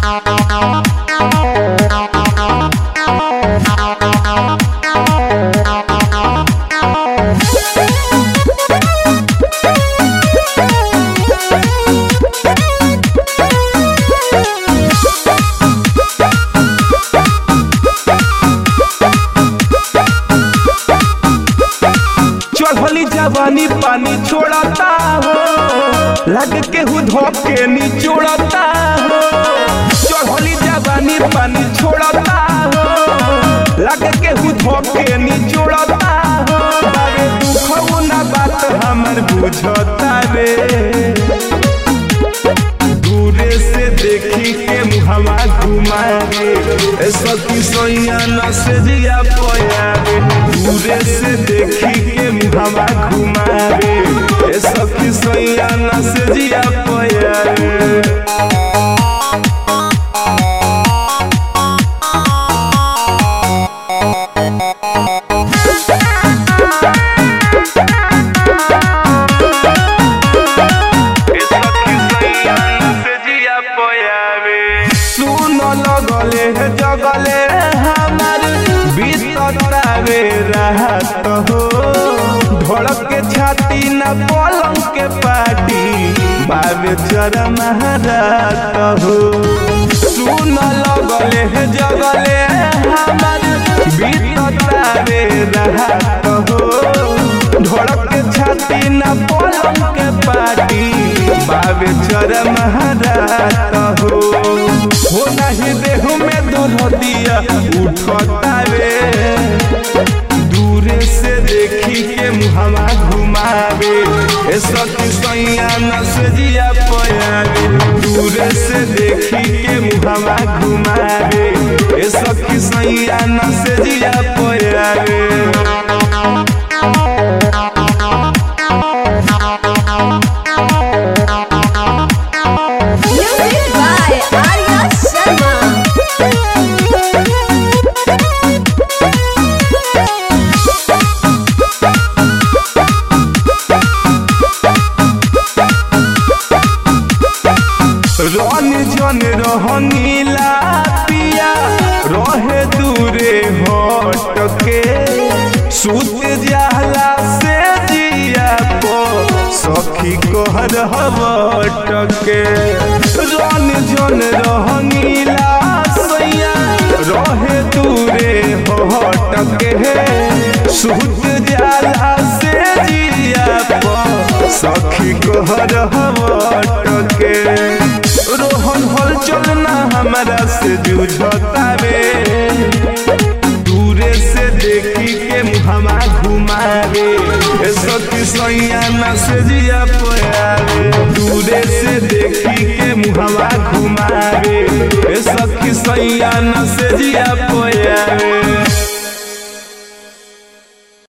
चढ़ली जवानी पानी छोड़ता हो लग के हु धोके निचोड़ता हो चढ़ली जवानी पानी छोड़ता हो लग के हु धोके निचोड़ता हो बारे दुख ना बात हमर बुझता रे दूरे से देखी के मुहवा घुमावे ए सखी सोइया न से जिया पोयावे दूरे से देखी के मुहवा घुमावे ए सखी सोइया न से जिया पोयावे सुन लगले जगले हमार बीततावे राहत हो धड़क के छाती न पलंग के पाटी बाबे चरम रात हो सुन लगले जगले हमार बीततावे राहत हो धड़क के छाती न पलंग के पाटी बाबे चरम रात हो हो नहीं देह में दुर्दिया उठतावे दूरे से देखी के मुहवा घुमावे ए सखी सैया न से जिया पयावे दूरे से देखी के मुहवा घुमावे ए सखी सैया न से जिया पयावे Music by Arya Sharma. रन जन रहनीला पिया रहे दूरे हट के सुत जाला से जिया को सखी कहर हवट के रन जन रहनीला सैया रहे दूरे हट के सुत जाला से जिया को सखी कहर हवट के रोहन हल चलना हमारा से जूझतावे दूरे से देखी के मुहमा घुमावे ए सखी सैया न से जिया पयावे दूरे से देखी के मुहमा घुमावे ए सखी सैया न से जिया पयावे